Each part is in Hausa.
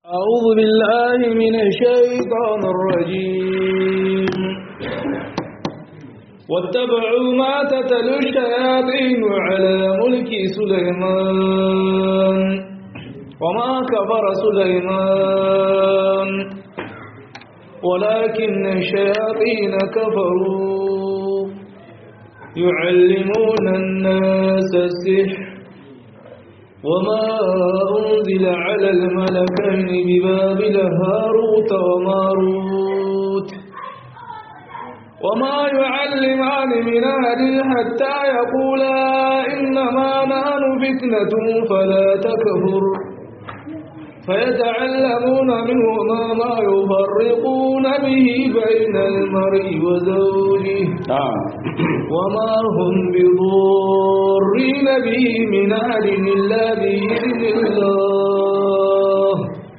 أعوذ بالله من الشيطان الرجيم واتبعوا ما تتلو الشياطين على ملك سليمان وما كفر سليمان ولكن الشياطين كفروا يعلمون الناس السحر وما أنزل على الملكين ببابل هاروت وماروت وما يعلمان من أهل حتى يقولا إنما نحن فتنة فلا تكفر فيتعلمون منهما ما يفرقون به بين المرء وزوجه وما هم بضارين به من أهل إلا بإذن الله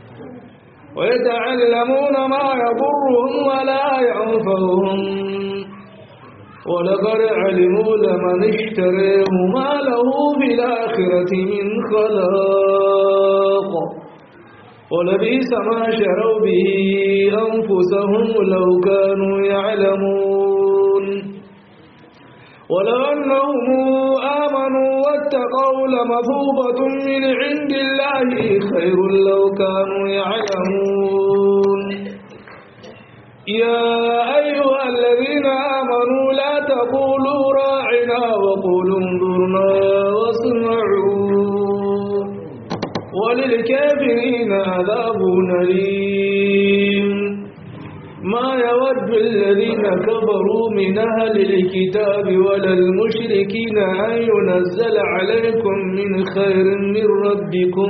ويتعلمون ما يضرهم ولا ينفعهم ولقد علموا لمن اشتريه ما له في الآخرة من خلاق ولبئس ما شروا به أنفسهم لو كانوا يعلمون ولو أنهم آمنوا واتقوا لمثوبة من عند الله خير لو كانوا يعلمون يا أيها الذين آمنوا لا تقولوا راعنا وقولوا انظرنا واسمعوا وللكافرين عذاب أليم ما يود الذين كفروا من أهل الكتاب ولا المشركين أن ينزل عليكم من خير من ربكم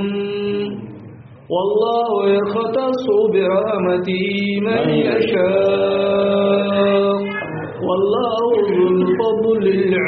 والله يختص برحمته من يشاء والله ذو الفضل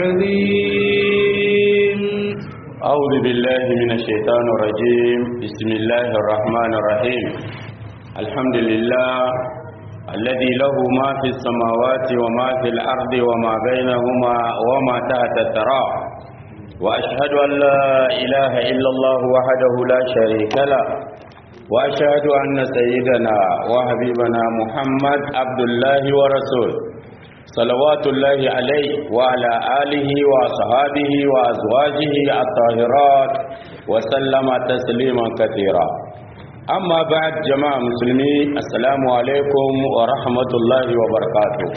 العظيم أعوذ بالله من الشيطان الرجيم بسم الله الرحمن الرحيم الحمد لله الذي له ما في السماوات وما في الأرض وما بينهما وما تحت الثرى وأشهد أن لا إله إلا الله وحده لا شريك له وأشهد أن سيدنا وحبيبنا محمد عبد الله ورسوله صلوات الله عليه وعلى آله وصحابه وأزواجه الطاهرات وسلم تسليما كثيرا amma ba'ad jama'a musulmi assalamu alaikum wa rahmatullahi wa barakatuh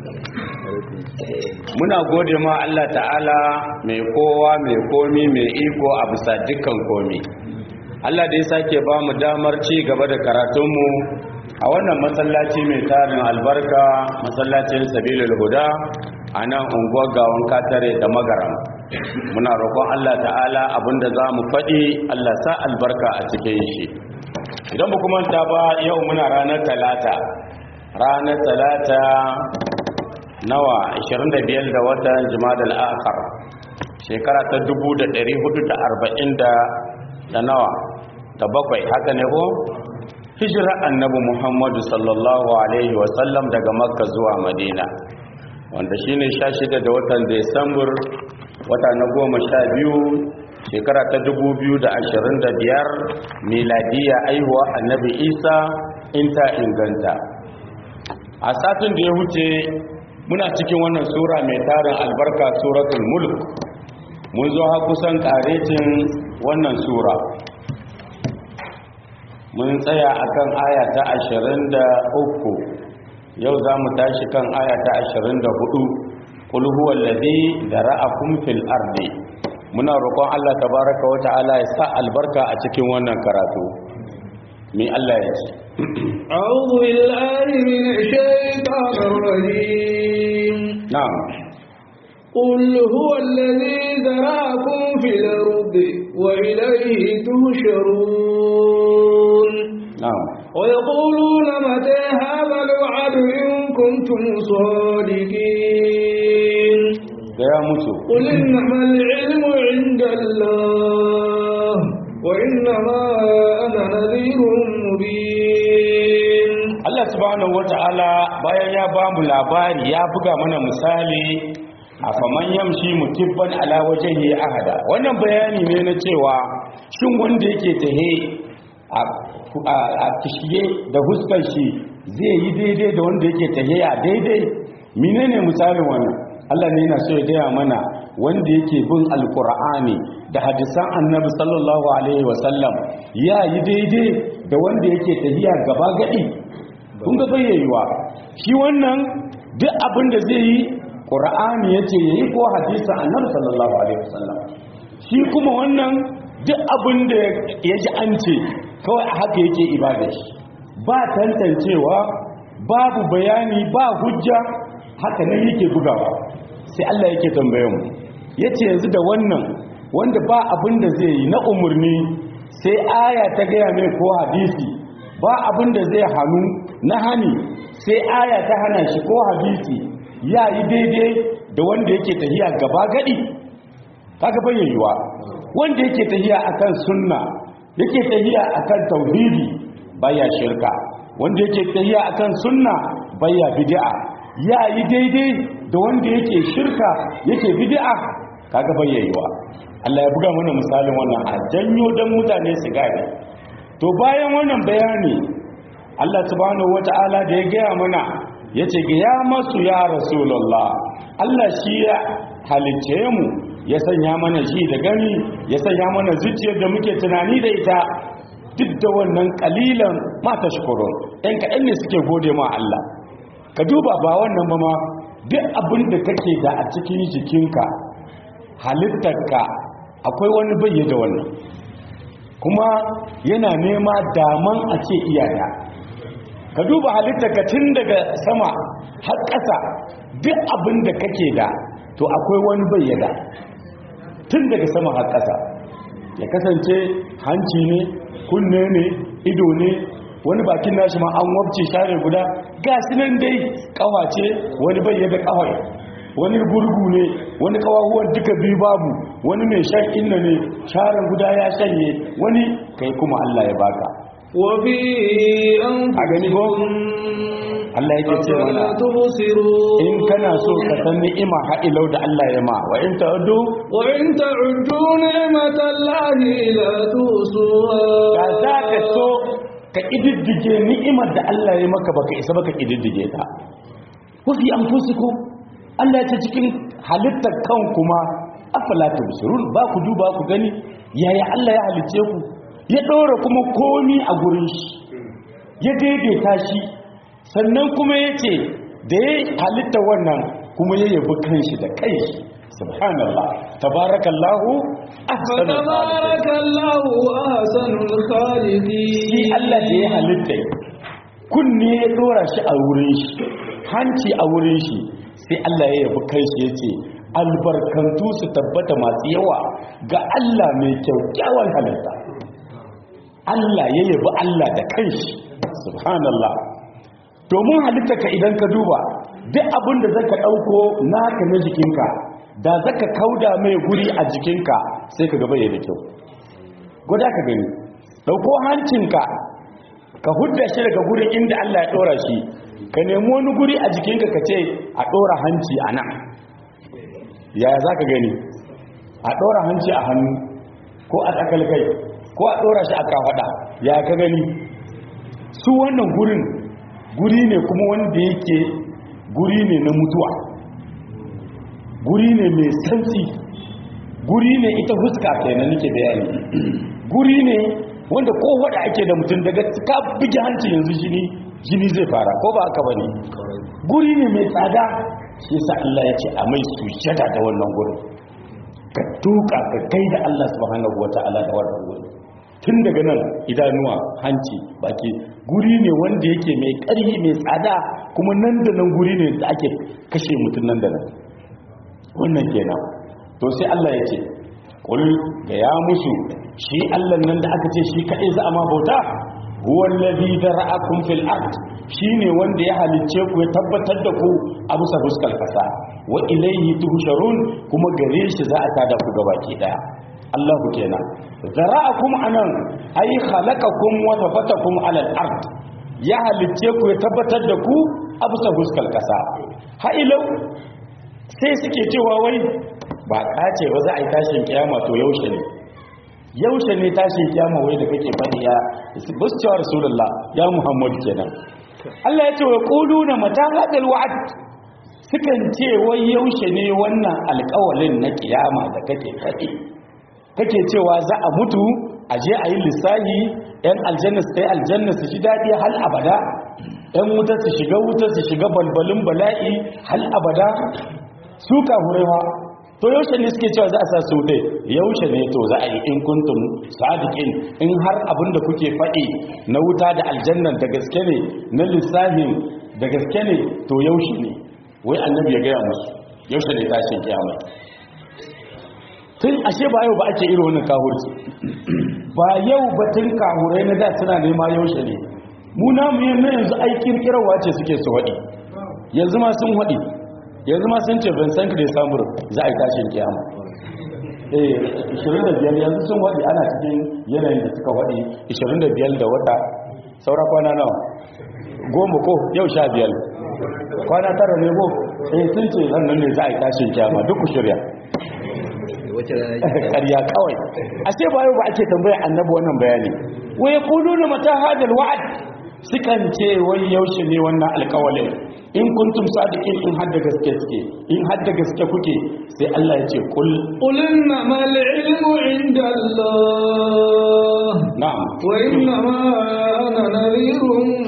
muna gode ma Allah ta'ala mai kowa mai komi mai iko a bisa dukkan komi Allah da ya sake ba mu damar ci gaba da karatunmu a wannan masallaci mai tarin albarka masallacin sabilul huda a nan unguwar gawon katare da magaram muna roƙon Allah ta'ala abinda za mu faɗi Allah sa albarka a cikin shi idan ba kuma ta ba yau muna ranar talata ranar talata nawa 25 da watan jimadal akhar shekara ta 1440 da nawa da bakwai haka ne ko hijira annabi muhammadu sallallahu alaihi wasallam daga makka zuwa madina wanda shine 16 da watan desambur wata na goma sha biyu shekara ta biyar miladiya aihuwa annabi isa in ta inganta a satin da ya wuce muna cikin wannan sura mai tarin albarka suratul mulk mun zo ha kusan karetin wannan sura mun tsaya akan aya ta uku, yau za mu tashi kan aya ta 24 qul huwallazi dara'akum fil ardi muna roƙon Allah tabaraka wa ta'ala ya sa albarka a cikin wannan karatu mi Allah ya ce a'udhu billahi minash shaitanir rajim na'am qul huwa alladhi zara'akum fil ardi wa ilayhi tuhsharun na'am wa yaquluna mata hadha al-wa'd in kuntum sadiqin gaya mutu قل إنما العلم عند الله وإنما أنا نذير مبين Allah subhanahu wata'ala bayan ya ba mu labari ya buga mana misali a faman yamshi mutibban ala wajhihi ahada wannan bayani ne na cewa shin wanda yake tahe a a kishiye da huskar shi zai yi daidai da wanda yake tahiya daidai menene misalin wannan Allah ne yana so ya gaya mana wanda yake bin alkur'ani da hadisan annabi sallallahu alaihi wasallam ya yi daidai da wanda yake tahiya gaba gadi kun ga bayyayiwa shi wannan duk abin da zai yi qur'ani yace yayi ko hadisan annabi sallallahu alaihi wasallam shi kuma wannan duk abin da ya ji an ce kawai a haka yake ibada shi ba tantancewa babu bayani ba hujja haka nan yake bugawa sai Allah yake tambaye mu yace yanzu da wannan wanda ba abin da zai yi na umurni sai aya ta gaya mai ko hadisi ba abin da zai hannu na hani sai aya ta hana shi ko hadisi ya yi daidai da wanda yake tahiya gaba gadi kaga bayyayiwa wanda yake tahiya akan sunna yake tahiya akan tauhidi baya shirka wanda yake tahiya akan sunna baya bid'a ya yi daidai da wanda yake shirka yake bid'a kaga bayyayiwa Allah ya buga mana misalin wannan a janyo dan mutane su gane to bayan wannan bayani Allah subhanahu wata'ala da ya gaya mana yace ga ya masu ya rasulullah Allah shi ya halicce mu ya sanya mana shi da gani ya sanya mana zuciyar da muke tunani da ita duk da wannan kalilan mata shukurun ɗan kaɗan ne suke gode ma Allah ka duba ba wannan ba ma duk abin da kake da a cikin jikinka halittarka akwai wani bayye da wannan kuma yana nema daman a ce iyaya ka duba halittarka tun daga sama har ƙasa duk abin da kake da to akwai wani bayyada tun daga sama har ƙasa ya kasance hanci ne kunne ne ido ne wani bakin nashi ma an wabce share guda ga nan dai kawace wani bayyada kawai wani gurgu ne wani kawahuwan duka biyu babu wani mai shan inna ne share guda ya shanye wani kai kuma Allah ya baka وفي a gani ko Allah yake ce mana in kana so ka san ni'ima ha'ilau da Allah ya ma wa in ta'uddu وإن تعدوا نعمة الله لا تحصوها da za ka so ka ƙididdige ni'imar da Allah ya maka baka isa baka ƙididdige ta wafi an fusiku Allah ya ce cikin halittar kan kuma afala tubsirun ba ku duba ku gani yaya Allah ya halice ku ya ɗora kuma komi a gurin shi ya daidaita shi sannan kuma ya ce da ya halitta wannan kuma ya yabi kanshi da kanshi subhanallah tabarakallahu ahsanul khaliqin فتبارك الله أحسن الخالقين shi Allah da ya halitta kunne ya dora shi a wurin shi hanci a wurin shi sai Allah ya yabi kanshi ya ce albarkantu su tabbata masu yawa ga Allah mai kyaukyawan halitta Allah ya yabi Allah da kanshi subhanallah domin halitta ka idan ka duba duk abin da zaka dauko naka na jikinka da zaka kauda mai guri a jikinka sai ka gaba da kyau gwada ka gani dauko hancinka ka hudda shi daga gurin inda Allah ya dora shi ka nemi wani guri a jikinka ka ce a dora hanci a nan yaya za ka gani a dora hanci a hannu ko a tsakalkai ko a dora shi a kafada ya ka gani su wannan gurin guri ne kuma wanda yake guri ne na mutuwa guri ne mai santsi guri ne ita huska kenan nake bayani guri ne wanda ko wada ake da mutum daga ka bugi hanci yanzu jini jini zai fara ko ba haka bane guri ne mai tsada shi yasa Allah ya ce a mai sujada da wannan gurin ka tuka ka kai da Allah subhanahu wataala da wannan gurin tun daga nan idanuwa hanci baki guri ne wanda yake mai ƙarfi mai tsada kuma nan da nan guri ne da ake kashe mutum nan da nan wannan kenan to sai Allah ya ce kul ga ya musu shi Allah nan da aka ce shi kadai za a ma bauta huwa allazi dara'akum fil ard shine wanda ya halicce ku ya tabbatar da ku a bisa fuskar kasa wa ilayhi tuhsharun kuma gare shi za a tada ku gabaki daya Allah ku kenan zara'akum anan ay khalaqakum wa tafatakum ala al-ard ya halicce ku ya tabbatar da ku a bisa fuskar kasa ha'ilau sai suke cewa wai ba kace ba za a yi tashin kiyama to yaushe ne yaushe ne tashin kiyama wai da kake faɗi ya bus cewa rasulullah ya muhammadu kenan Allah ya ce wa quluna mata hadal wa'd sukan ce wai yaushe ne wannan alƙawalin na kiyama da kake faɗi kake cewa za a mutu a je a yi lissahi yan aljanna su kai aljanna su shi daɗi hal abada yan wuta su shiga wuta su shiga balbalin bala'i hal abada su kafurewa to yaushe ne suke cewa za a sa su dai yaushe ne to za a yi in kuntum sadiqin in har abin da kuke faɗi na wuta da aljanna da gaske ne na lissahin da gaske ne to yaushe ne wai annabi ya gaya musu yaushe ne tashin kiyama tun ashe ba yau ba ake irin wannan kahurci ba yau batun kahurai na da suna nema yaushe ne mu namu yin na yanzu aikin kirawa ce suke su waɗi yanzu ma sun waɗi yanzu ma sun ce vincent da samur za a yi tashin kiyama eh 25 yanzu sun waɗi ana cikin yanayin da suka waɗi 25 da wata saura kwana nawa goma ko yau sha biyar kwana tara ne ko eh sun ce nan ne za a yi tashin kiyama duk ku shirya ƙarya kawai a ce ba yau ba ake tambaya annabi wannan bayani wai quluna mata hadal wa'd sukan ce wai yaushe ne wannan alƙawalin in kuntum sadiqin in hadda gaske suke in hadda gaske kuke sai Allah ya ce kul قل إنما العلم عند الله na'am وإنما أنا نذير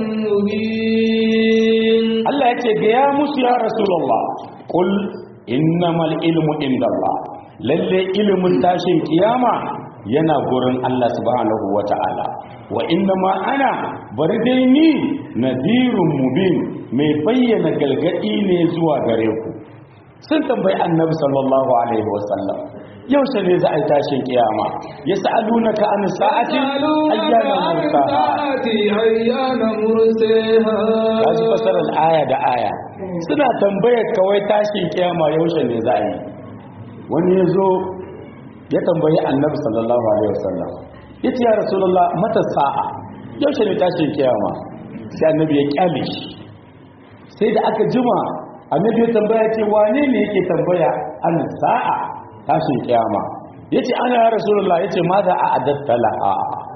مبين Allah ya ce ga ya musu ya rasulullah kul innamal ilmu indallah lalle ilimin tashin kiyama yana gurin Allah subhanahu wata'ala wa innama ana bari dai ni nadhirun mubin mai bayyana galgadi ne zuwa gare ku sun tambayi annabi sallallahu alaihi wasallam yaushe ne za a yi tashin kiyama yas'alunaka an sa'ati ayyana mursaha أيان مرسيها kaji fasarar aya da aya suna tambayar kawai tashin kiyama yaushe ne za a yi wani ya zo ya tambayi annabi sallallahu alaihi wasallam ya ce ya rasulullah mata sa'a yaushe ne tashin kiyama sai annabi ya kyale shi sai da aka jima annabi ya tambaya ce wane ne yake tambaya an sa'a tashin kiyama ya ce ana ya rasulullah ya ce ma da a adatta la'a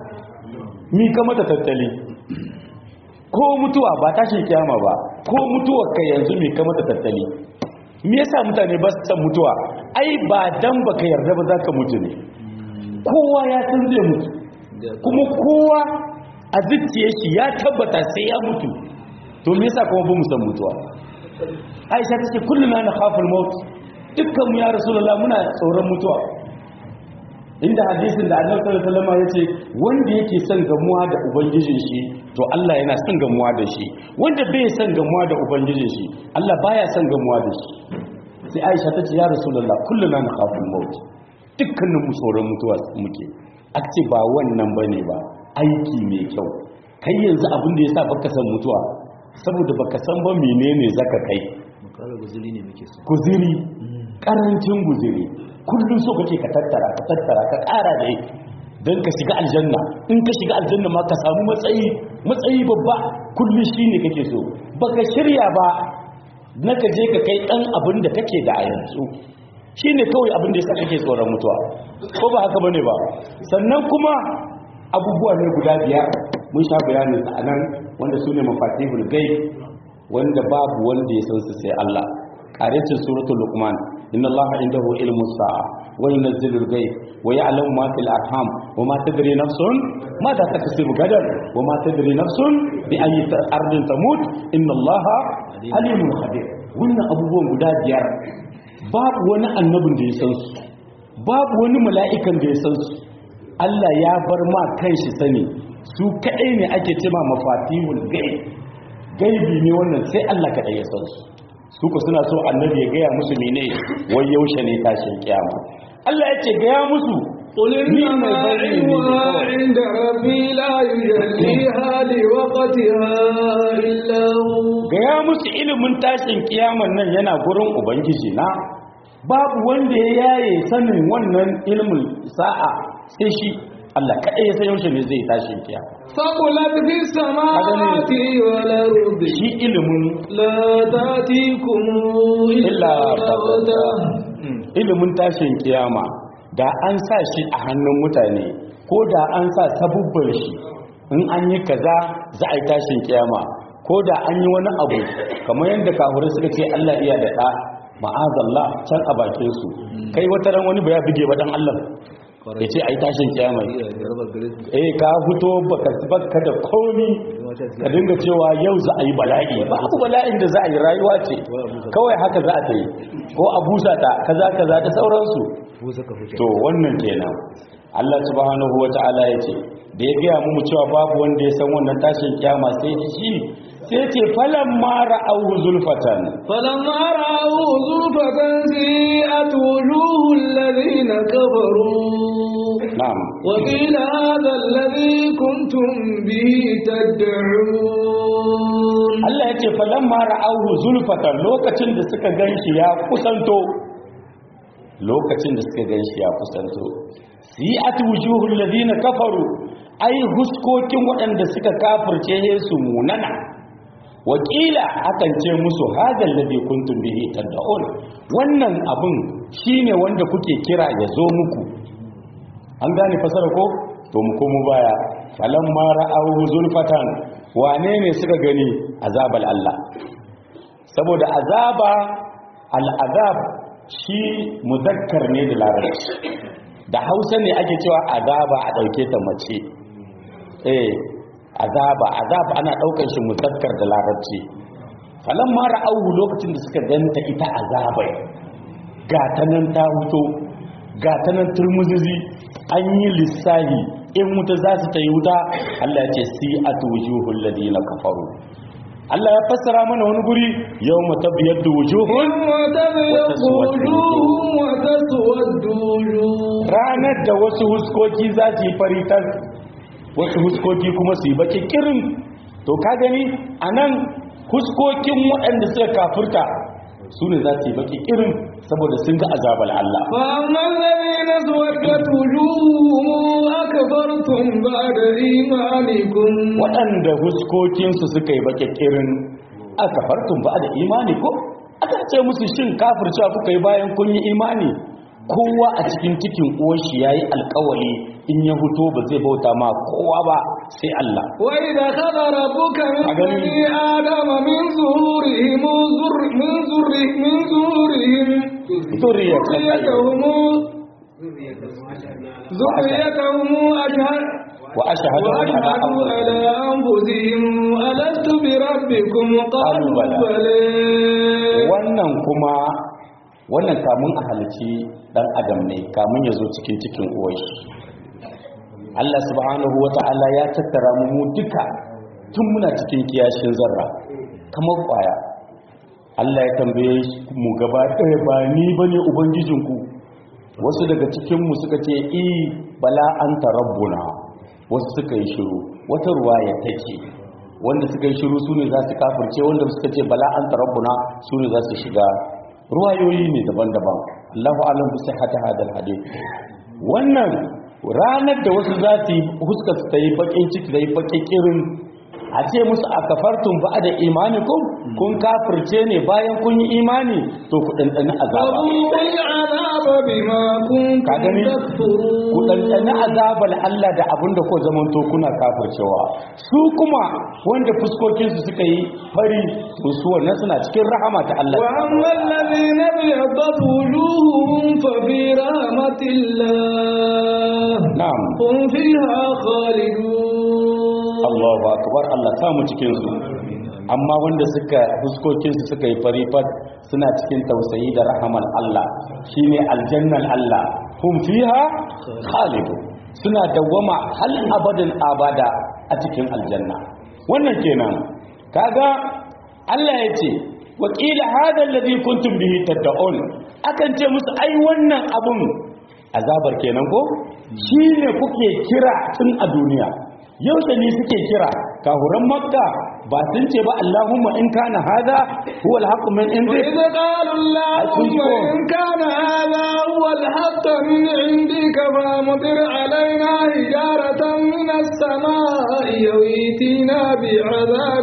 mi ka mata tattali ko mutuwa ba tashin kiyama ba ko mutuwar ka yanzu mi ka mata tattali me yasa mutane ba su san mutuwa ai ba dan baka yarda ba zaka mutu ne kowa ya san zai mutu kuma kowa a zuciyar shi ya tabbata sai ya mutu to me yasa kuma ba mu san mutuwa Aisha ta ce kullum na khaful maut dukkan mu ya rasulullah muna tsoron mutuwa inda hadisin da annabi sallallahu alaihi wasallam yace wanda yake son gamuwa da ubangijin shi to Allah yana son gamuwa da shi wanda bai son gamuwa da ubangijin shi Allah baya son gamuwa da shi sai Aisha tace ya Rasulullah kulluna nakhaful maut dukkanin mu tsoron mutuwa muke ce ba wannan bane ba aiki mai kyau kai yanzu abin da yasa baka san mutuwa saboda baka san ba menene zaka kai makara guzuri ne muke so guziri karancin guziri kullum so kake ka tattara ka tattara ka ƙara da don ka shiga aljanna in ka shiga aljanna ma ka samu matsayi matsayi babba kullum shi ne kake so baka shirya ba na ka je ka kai ɗan abin da kake da a yanzu shi ne kawai abin da ya sa kake tsoron mutuwa ko ba haka bane ba sannan kuma abubuwa ne guda biyar mun sha bayanin a nan wanda su ne mafatihul gaib wanda babu wanda ya san su sai Allah ƙarecin suratul luqman inna allaha indahu ilmu sa'a wa yunzilul ghaib wa ya'lamu ma fil arham wa ma tadri nafsun ma ta taksubu gadan wa ma tadri nafsun bi ayyi ardin tamut inna allaha alimun khabir wannan abubuwan guda biyar babu wani annabin da ya san su babu wani mala'ikan da ya san su Allah ya bar ma kanshi sani su kadai ne ake cewa mafatihul ghaib gaibi ne wannan sai Allah kadai ya san su su ku suna so annabi ya gaya musu mene wai yaushe ne tashin kiyama Allah ya ce gaya musu قل ni إنما mai bari ne علمها kawai عند ربي لا يجليها لوقتها إلا هو gaya musu ilimin tashin kiyaman nan yana gurin ubangiji na babu wanda ya yaye sanin wannan ilimin sa'a sai shi Allah kaɗai ya san yaushe ne zai tashin kiyama ثقلت في السماوات والأرض shi ilimin لا تأتيكم illa إلا بغتة ilimin tashin kiyama da an sa shi a hannun mutane ko da an sa sabubban shi in an yi kaza za a yi tashin kiyama ko da an yi wani abu kamar yadda kafirai suka ce Allah iya da ɗa ma'azallah can a bakin su kai wata ran wani ba ya buge ba dan Allah ya ce a yi tashin kiyama eh ka fito baka baka da komi ka dinga cewa yau za a yi bala'i ba abu bala'in da za a yi rayuwa ce kawai haka za a ta yi ko a busa ta kaza kaza da sauransu to wannan kenan Allah subhanahu wata'ala ya ce da ya gaya mu cewa babu wanda ya san wannan tashin kiyama sai shi sai ce falan mara auhu zulfatan فلما رأوا زلفة سيئت وجوه الذين كفروا na'am وقيل هذا الذي كنتم به تدعون Allah ya ce falan mara auhu zulfatan lokacin da suka ganshi ya kusanto lokacin da suka ganshi ya kusanto si'at wujuhul ladina kafaru ai huskokin waɗanda suka kafirce su munana wakila akan ce musu hadal ladhi kuntum bihi tad'un wannan abun shine wanda kuke kira ya zo muku an gane fasara ko to mu komo baya falamma ra'awu zulfatan wane ne suka gani azabal Allah saboda azaba al'azab shi muzakkar ne da larabci da hausa ne ake cewa azaba a ɗauke ta mace eh azaba azaba ana ɗaukar shi muzakkar da larabci falan ma ra'awu lokacin da suka ganta ita azabai ga ta nan ta huto ga ta nan turmuzizi an yi lissahi in wuta za su ta yi wuta Allah ya ce si a tujuhul ladina kafaru Allah ya fassara mana wani guri yau matabiyar da wujuhun يوم تبيض وجوه وتسود وجوه ranar da wasu huskoki za su yi faritar wasu huskoki kuma su yi baki kirin to ka gani a nan huskokin waɗanda suka kafurta su ne za su yi baki kirin saboda sun ga azabar Allah فأما الذين اسودت وجوههم أكفرتم بعد إيمانكم waɗanda huskokinsu suka yi baki kirin a kafartun ba da imani ko aka ce musu shin kafircewa kuka yi bayan kun yi imani kowa a cikin cikin uwarshi ya yi alkawali in ya huto ba zai bauta ma kowa ba sai Allah وإذا خذ ربك من أغني. بني آدم من ظهورهم ذر من ذر من ظهورهم ذريتهم ذريتهم ذريتهم أشهد wa ashhadu ala وأشهدوا على أنفسهم ألست بربكم قالوا قالوا بلى. بلى wannan kuma wannan kamun a halici dan adam ne kamun ya zo cikin cikin uwarshi Allah subhanahu wata'ala ya tattara mu mu duka tun muna cikin kiyashin zarra kamar kwaya Allah ya tambaye mu gaba ɗaya ba ni bane ubangijinku wasu daga cikin mu suka ce i bala anta rabbuna wasu suka yi shiru wata ruwaya take wanda suka yi shiru su ne za su kafirce wanda suka ce bala an tarabbuna su ne za su shiga ruwayoyi ne daban-daban Allahu alam bi sihhati hadal hadith wannan ranar da wasu za su yi huska su ta yi bakin ciki da yi bakin kirin a ce musu a kafartun ba da imanikum kun kafirce ne bayan kun yi imani to ku ɗanɗani azaba فذوقوا العذاب بما ka gani كنتم تكفرون ku ɗanɗani azabar Allah da abin da ko zamanto kuna kafircewa su kuma wanda fuskokinsu suka yi fari to su wannan suna cikin rahama ta Allah وأما الذين ابيضت وجوههم ففي رحمة الله na'am هم فيها خالدون Allahu akbar Allah sa mu cikin su amma wanda suka fuskokinsu suka yi fari fat suna cikin tausayi da rahaman Allah shine aljannan Allah hum fiha khalidu suna dawwama hal abadin abada a cikin aljanna wannan kenan kaga Allah ya ce wakila hada alladhi kuntum bihi tad'un akan ce musu ai wannan abun azabar kenan ko shine kuke kira tun a duniya yaushe ne suke kira kahuran makka ba sun ce ba Allahumma in kana hada huwa al-haqq min indik وإذ قالوا اللهم أكنتم. إن كان هذا هو الحق من عندك فامطر علينا حجارة من السماء ويتينا بعذاب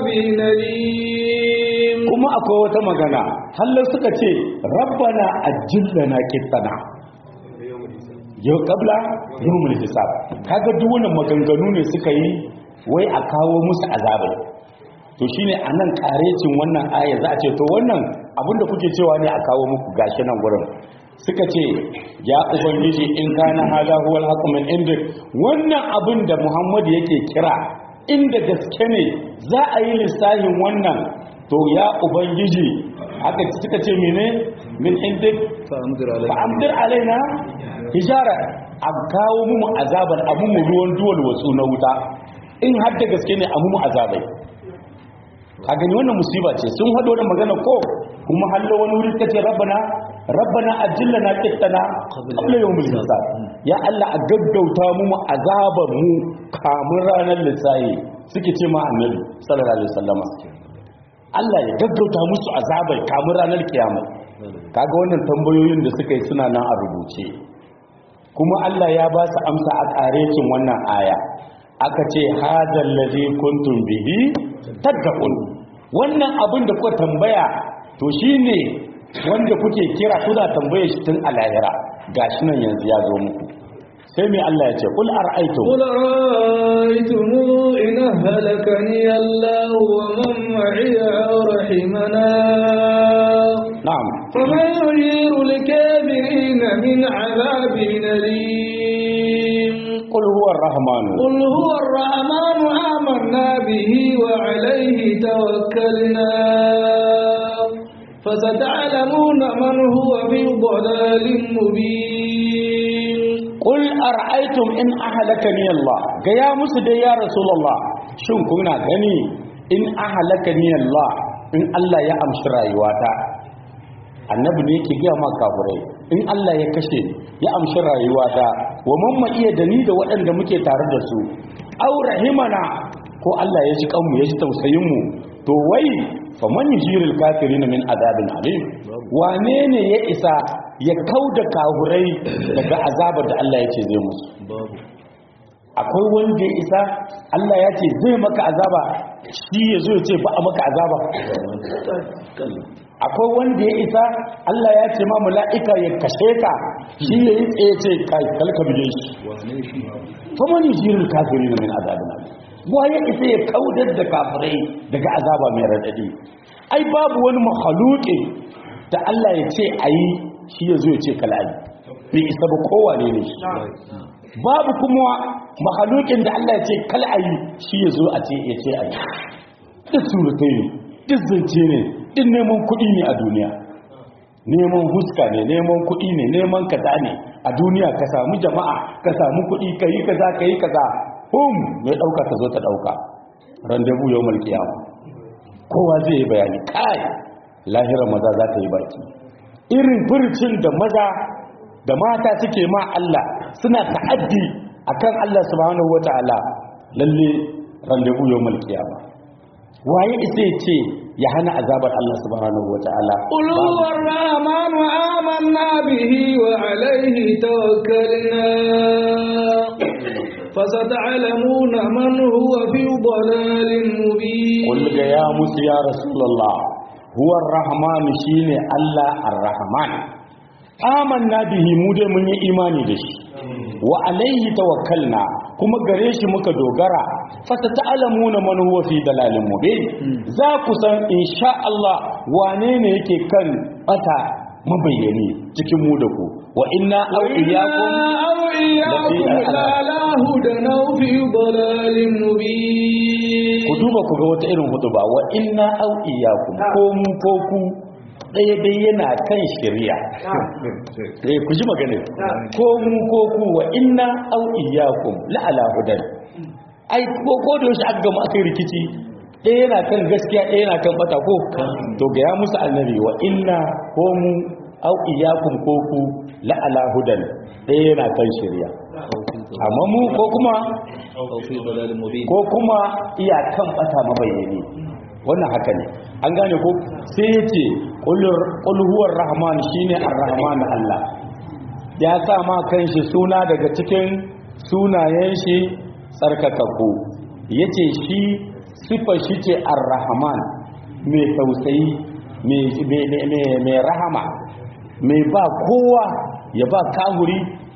أليم kuma akwai wata magana hallar suka ce rabbana ajillana kittana yau kabla yawmul hisab kaga duk wannan maganganu ne suka yi wai a kawo musu azabai to shine anan karecin wannan aya za a ce to wannan abinda kuke cewa ne a kawo muku gashi nan gurin suka ce ya ubangiji in kana hada huwal haqqu min indik wannan abin da Muhammad yake kira inda gaske ne za a yi lissahin wannan to ya ubangiji haka suka ce mene min indik fa'amdir fa alaihi amdir alaina hijara a kawo mu azaban abu mu ruwan duwal wasu na wuta in har da gaske ne abu mu azabai a gani wannan musiba ce sun haɗo da magana ko kuma hallo wani wuri suka ce rabbana rabbana ajillana qittana qabla yawmil hisab ya Allah a gaggauta mu mu azaban mu kamun ranar lissahi suke ce ma annabi sallallahu alaihi wasallama Allah ya gaggauta musu azabai kamun ranar kiyama kaga wannan tambayoyin da suka yi suna nan a rubuce kuma Allah ya ba su amsa a ƙarecin wannan aya aka ce hadal ladhi kuntum bihi tadqun wannan abin da kuka tambaya to shine wanda kuke kira kuna tambaye shi tun a lahira gashi nan yanzu ya zo muku sai mai Allah ya ce kul ara'aytum قل رأيتم إن أهلكني الله ومن معي أو رحمنا na'am فمن يجير الكافرين من عذاب أليم qul huwa ar-rahmanu قل هو الرحمن آمنا به وعليه توكلنا فستعلمون من هو في ضلال مبين Qul ara'aytum in ahlakani Allah ga ya musu dai ya Rasulullah shin kuna gani in ahlakani Allah in Allah ya amshi rayuwata annabi ne yake ga ma kafirai in Allah ya kashe ni, ya amshi rayuwata wa mamma iya da ni da waɗanda muke tare da su aw rahimana ko Allah ya ji kanmu ya ji tausayin mu to wai faman yujirul kafirin min adabin alim wane ne ya isa ya kauda kahurai daga azabar da Allah ya ce zai musu babu akwai wanda ya isa Allah ya ce zai maka azaba shi ya zo ya ce ba a maka azaba kalla akwai wanda ya isa Allah ya ce ma mala'ika ya kashe ka shi ya yi tsaye ce kai kalka bige shi wane shi faman yujirul kafirin min adabin alim wa ya isa ya kaudar da kafirai daga azaba mai radadi ai babu wani makhluqi da Allah ya ce ayi shi ya zo ya ce kala yi bai isa ba kowa ne ne shi babu kuma makhluqin da Allah ya ce kala ayi shi ya zo a ce ya ce ayi duk surutai ne duk zance ne duk neman kuɗi ne a duniya neman huska ne neman kuɗi ne neman kaza ne a duniya ka samu jama'a ka samu kuɗi ka yi kaza ka yi kaza hum mai ɗauka ta zo ta ɗauka randebu yau malkiyama kowa zai yi bayani kai lahirar maza za ta yi baki irin furcin da maza da mata suke ma Allah suna ta'addi akan Allah subhanahu wata'ala lalle randebu yau malkiyama waye isa ya ce ya hana azabar Allah subhanahu wata'ala قل هو الرحمن آمنا به وعليه توكلنا فستعلمون من هو في ضلال مبين قل يا موسى يا رسول الله هو الرحمن شيني الله الرحمن آمنا به mu dai mun yi imani da shi wa alaihi tawakkalna kuma gare shi muka dogara fasa ta'alamuna man huwa fi dalalin mubin za ku san insha Allah wane ne yake kan bata mabayyani cikin mu da ku wa inna aw iyyakum أو إياكم لعلى هدى أو في ضلال مبين ku duba ku ga wata irin hudu ba wa inna aw iyyakum ko mu ko ku ɗaya dai yana kan shari'a eh ku ji magana ko mu ko ku wa inna aw iyyakum la ala hudan ai ko ko da yaushe aka gama aka yi rikici ɗaya yana kan gaskiya ɗaya yana kan bata ko to ga ya musu annabi wa inna ko mu aw iyyakum ko ku la ala hudan ɗaya yana kan shari'a amma mu ko kuma aw fi dalalin mubin ko kuma iyakan bata mabayyani wannan haka ne an gane ko sai ya ce ƙulhuwar rahman shi ne ar-rahman Allah ya sa ma kanshi suna daga cikin sunayen shi tsarkakakku ya ce shi siffar shi ce ar-rahman mai tausayi mai rahama mai ba kowa ya ba kahuri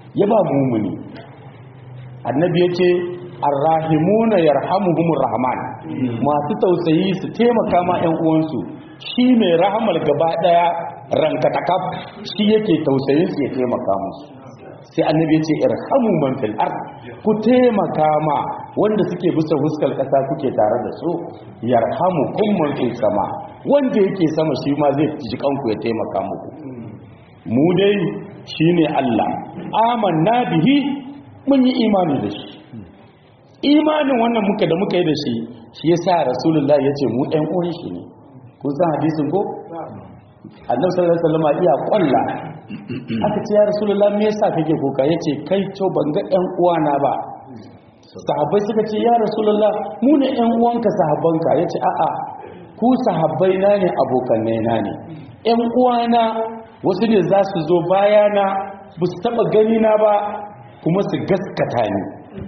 ya ba mumuni annabi ya ce arrahimuna yarhamuhumur rahman masu tausayi su taimaka ma ƴan uwansu shi mai rahamar gaba daya rankatakaf shi yake tausayin su ya taimaka musu sai annabi ya ce irhamu man fil ard ku taimaka ma wanda suke bisa huskar kasa kuke tare da su yarhamu kum man fil sama wanda yake sama shi ma zai ji kanku ya taimaka muku mu dai shine Allah amanna bihi mun yi imani da shi imanin wannan muka da muka yi da shi shi yasa rasulullahi yace mu ɗan uwan shi ne kun san hadisin ko annabi sallallahu alaihi wasallam iya kwalla aka ce ya rasulullahi me yasa kake kuka yace kai to ban ga ɗan uwana ba sahabbai suka ce ya rasulullah mu ne ɗan uwanka sahabbanka yace a'a ku sahabbai na ne abokanai na ne ɗan uwana wasu ne za su zo bayana ba su taɓa gani na ba kuma su gaskata ni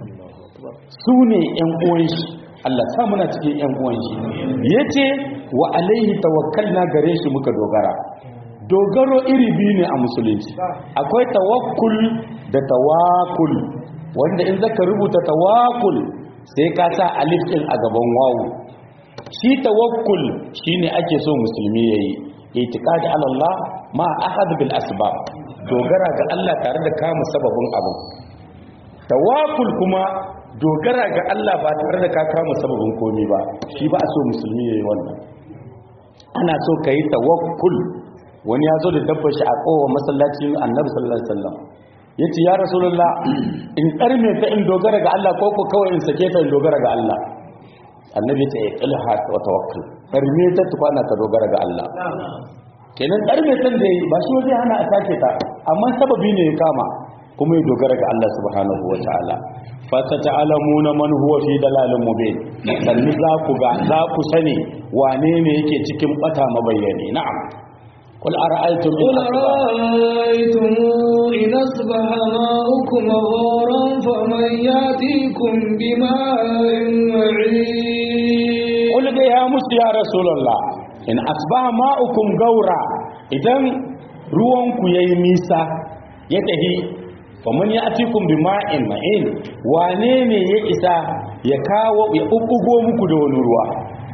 su ne ‘yan uwan shi Allah sa muna cikin ‘yan uwan shi ya ce wa alaihi tawakkalna gare shi muka dogara dogaro iri biyu ne a musulunci akwai tawakkul da tawakul wanda in zaka rubuta tawakul sai ka sa alif din a gaban wawu shi tawakkul shine ake so musulmi yayi itiqadi ala Allah ma ahad bil asbab dogara ga Allah tare da kama sababin abu tawakul kuma dogara ga Allah ba tare da ka kama sababin komi ba shi ba a so musulmi yayi wannan ana so ka yi tawakkul wani ya zo da dabbar shi a kowa masallacin annabi sallallahu alaihi wasallam yace ya rasulullah in karme ta in dogara ga Allah ko ko kawai in sake ta in dogara ga Allah annabi ta ilha wa tawakkul karme ta tukwana ka dogara ga Allah kenan karme tan da ba shi waje hana a sake ta amma sababi ne ya kama kuma ya dogara ga Allah subhanahu wa ta'ala fasata'alamuna man huwa fi dalalin mubin sanni za ku ga za ku sani wane ne yake cikin bata mabayyani na'am qul ara'aytum in قل أرأيتم إن أصبح ماؤكم غورا فمن يأتيكم بماء معين qul ga ya musu ya rasulullah in asbaha ma'ukum gaura idan ruwan ku yayi nisa ya tahi faman ya'tikum bima'in ma'in wane ne ya isa ya kawo ya bubbugo muku da wani ruwa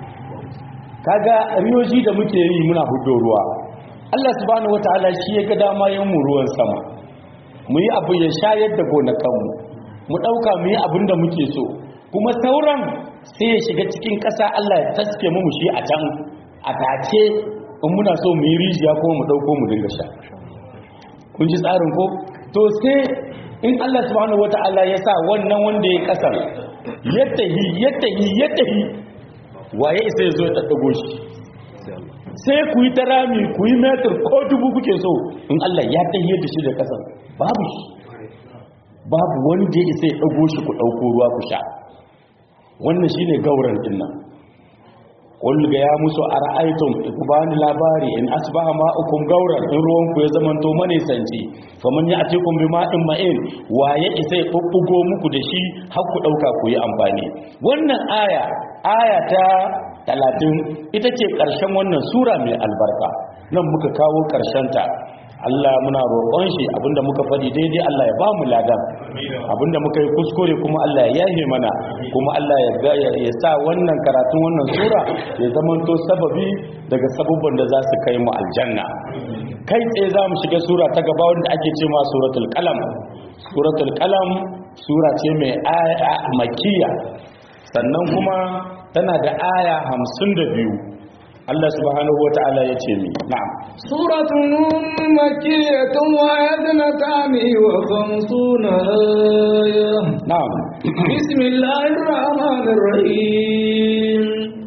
kaga riyoji da muke yi muna hudo ruwa Allah subhanahu wataala shi ya ga dama yin mu ruwan sama mu yi abu ya shayar da gonakanmu mu dauka mu yi abin da muke so kuma sauran sai ya shiga cikin ƙasa Allah ya taske mu shi a can a tace in muna so mu yi rijiya kuma mu dauko mu dinga sha kun ji tsarin ko to sai in Allah subhanahu wataala ya sa wannan wanda ya kasar ya tahi ya tahi ya tahi waye isa ya zo ya daddago shi sai ku yi ta rami ku yi metar ko dubu kuke so in Allah ya tahiyar da shi da kasar babu shi babu wanda ya isa ya dago shi ku dauko ruwa ku sha wannan shine gauran din nan qul ga ya musu ara'aytum ku bani labari in asbaha ma'ukum gauran in ruwan ku ya zamanto manisanci faman ya'tikum bima'in ma'in waye isa ya bubbugo muku da shi har ku dauka ku yi amfani wannan aya aya ta talatin ita ce ƙarshen wannan sura mai albarka nan muka kawo ta. Allah muna roƙon shi abinda muka faɗi daidai Allah ya ba mu ladan abinda muka yi kuskure kuma Allah ya yahe mana kuma Allah ya ga ya sa wannan karatun wannan sura ya zamanto sababi daga sabubban da za su kai mu aljanna kai tsaye za mu shiga sura ta gaba wanda ake ce ma suratul qalam suratul qalam sura ce mai aya makkiya sannan kuma tana da aya hamsin da biyu Allah subhanahu wa ta'ala ya ce mi na'am سورة نون مكية وعدنتان وخمسون آية na'am بسم الله الرحمن الرحيم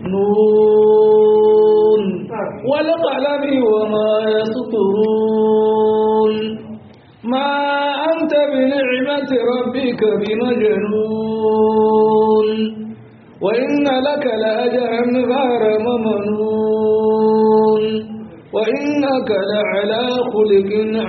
نون والقلم وما يسطرون ما أنت بنعمة ربك بمجنون وإن لك لأجرا غير ممنون وإنك لعلى خلق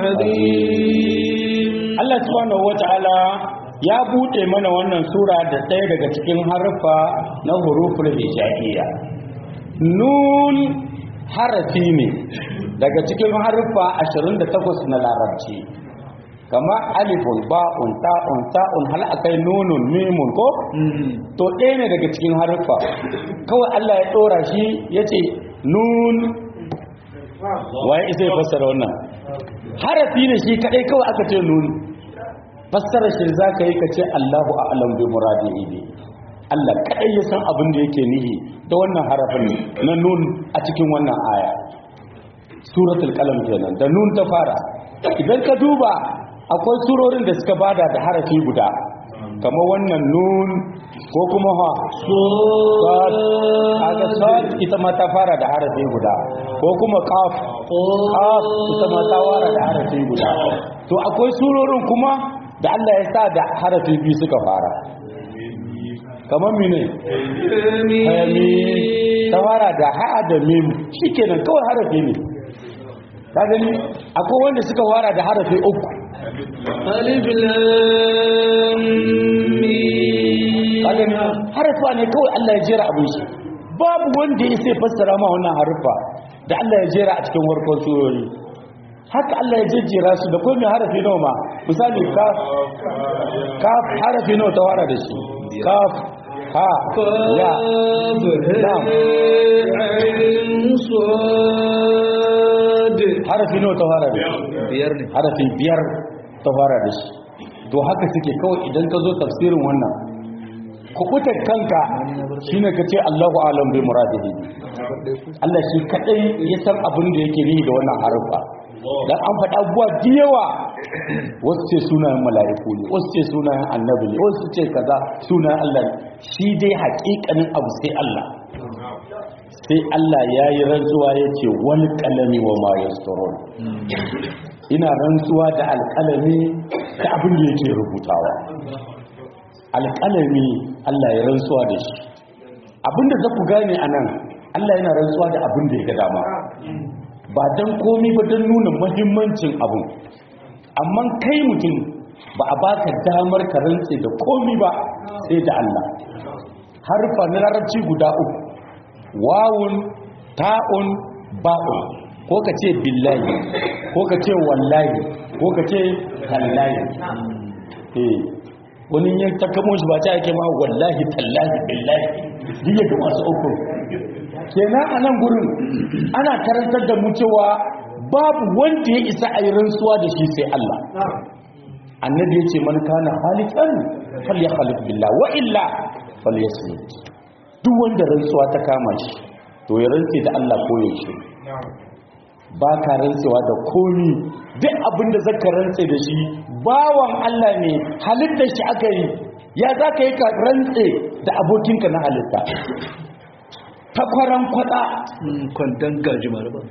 عظيم Allah subhanahu wa ta'ala ya bude mana wannan sura da ɗaya daga cikin harfa na huruful hijaiya nun harafi ne daga cikin harfa 28 na larabci kama alifun ba'un ta'un ta'un hal akai nunun mimun ko to ɗaya ne daga cikin haruffa kawai Allah ya ɗora shi ya ce nun waye isa ya fassara wannan harafi ne shi kaɗai kawai aka ce nun fassara shi za ka yi ka ce Allahu a'lam bi muradihi bi Allah kaɗai ya san abin da yake nihi da wannan harafin na nun a cikin wannan aya suratul qalam kenan da nun ta fara idan ka duba akwai surorin da suka bada da harafi guda kamar wannan nun ko kuma ha sad kaga sad ita ma ta fara da harafi guda ko kuma qaf qaf ita ma ta fara da harafi guda to akwai surorin kuma da Allah ya sa da harafi biyu suka fara kamar mine hayami ta fara da ha da mim shikenan kawai harafi ne ka gani akwai wanda suka fara da harafi uku alif lam mim ka gani harfa ne kawai Allah ya jera abin shi babu wanda ya sai fassara ma wannan harfa da Allah ya jera a cikin warkon surori haka Allah ya jejjera su da kai mai harafi nawa ma misali kaf kaf harafi nawa ta fara da shi kaf ha ya lam harafi nawa ta fara da shi biyar ne harafi biyar ta fara da shi to haka suke kawai idan ka zo tafsirin wannan kubutar kanka shine ka ce Allahu alam bi muradihi Allah shi kadai ya san abin da yake nihi da wannan harufa dan an faɗa abubuwa da yawa wasu ce sunayen mala'iku ne wasu ce sunayen annabi ne wasu ce kaza sunayen Allah ne shi dai haƙiƙanin abu sai Allah sai Allah ya yi rantsuwa ya ce wani kalami wa ma yasturun ina rantsuwa da alƙalami da abin da yake rubutawa alƙalami Allah ya rantsuwa da shi abinda za ku gane a nan Allah yana rantsuwa da abin da ya ga dama ba don komi ba don nuna mahimmancin abin amma kai mutum ba a baka damar ka rantse da komi ba sai da Allah harfa na larabci guda uku wawun ta'un ba'un ko ka ce billahi ko ka ce wallahi ko ka ce tallahi eh wani ya ta kamo shi ba ta yake ma wallahi tallahi billahi duk ya masu uku kenan a nan gurin ana karantar da mu cewa babu wanda ya isa a yi rantsuwa da shi sai Allah annabi ya ce man kana halikan falyakhalif billah wa illa falyasmut duk wanda rantsuwa ta kama shi to ya rantse da Allah ko yaushe ba ka rantsewa da komi duk abin da zaka rantse da shi bawan Allah ne halittar shi aka yi ya za ka yi ka rantse da abokinka na halitta takwaran kwada kwandon gajimar ba